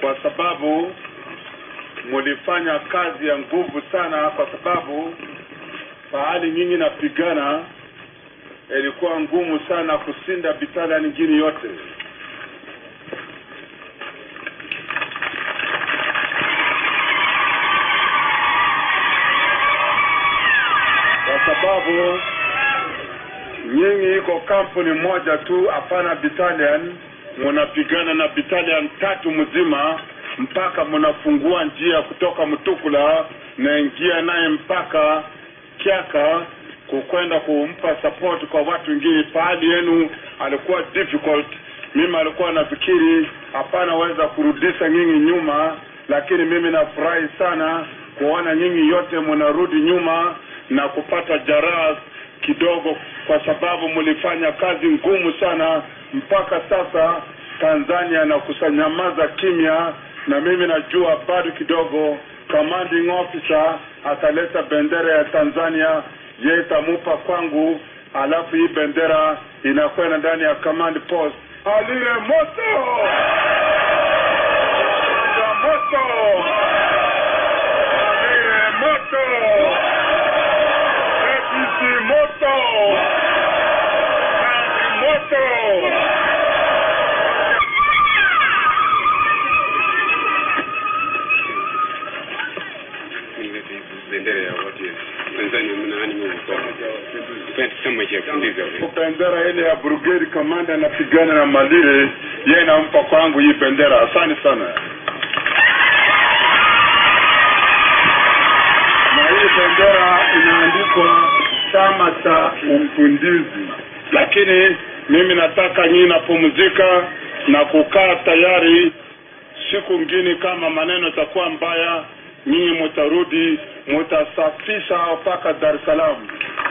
kwa sababu mulifanya kazi ya nguvu sana, kwa sababu pahali nyinyi napigana ilikuwa ngumu sana kushinda bitala nyingine yote. Kwa sababu nyinyi iko kampuni moja tu, hapana battalion. Munapigana na battalion tatu mzima mpaka munafungua njia kutoka Mtukula na ingia naye mpaka Kyaka kukwenda kumpa support kwa watu wengine. Pahali yenu alikuwa difficult, mimi alikuwa nafikiri hapana weza kurudisha nyinyi nyuma, lakini mimi nafurahi sana kuona nyinyi yote munarudi nyuma na kupata jaraha kidogo, kwa sababu mlifanya kazi ngumu sana mpaka sasa. Tanzania na kusanyamaza kimya, na mimi najua bado kidogo commanding officer ataleta bendera ya Tanzania, yeye itamupa kwangu, alafu hii bendera inakwenda ndani ya command post. Aliye moto Aliye moto Aliye moto APC moto Kazi moto bendera ya watu ya Tanzania mnaani mimi kwa pende chama cha kundiza bendera ile ya brigade commander anapigana na Malire, yeye nampa kwangu hii bendera. Asante sana. Na hii bendera inaandikwa chama cha ufundizi, lakini mimi nataka nyinyi napumzika na kukaa tayari siku ngine, kama maneno itakuwa mbaya, nyinyi mutarudi mutasafisha mpaka Dar es Salaam.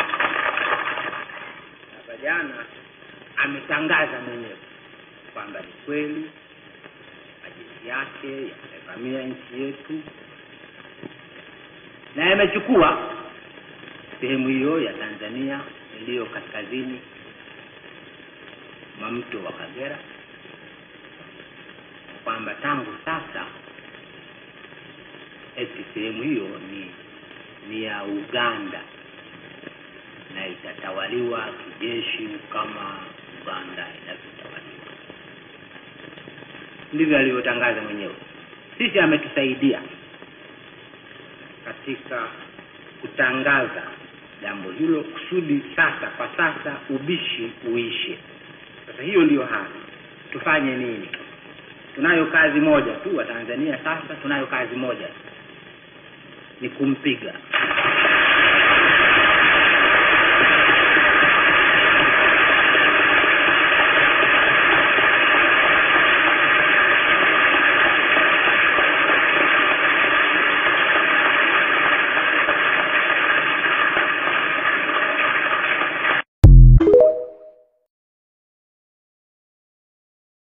Sasa jana ametangaza mwenyewe kwamba ni kweli majeshi yake yamevamia nchi yetu na yamechukua sehemu hiyo ya Tanzania iliyo kaskazini mwa mto wa Kagera, kwamba tangu sasa eti sehemu hiyo ni ni ya Uganda na itatawaliwa kijeshi kama Uganda inavyotawaliwa. Ndivyo alivyotangaza mwenyewe. Sisi ametusaidia katika kutangaza jambo hilo kusudi sasa, kwa sasa ubishi uishe. Sasa hiyo ndiyo hali, tufanye nini? Tunayo kazi moja tu wa Tanzania sasa, tunayo kazi moja ni kumpiga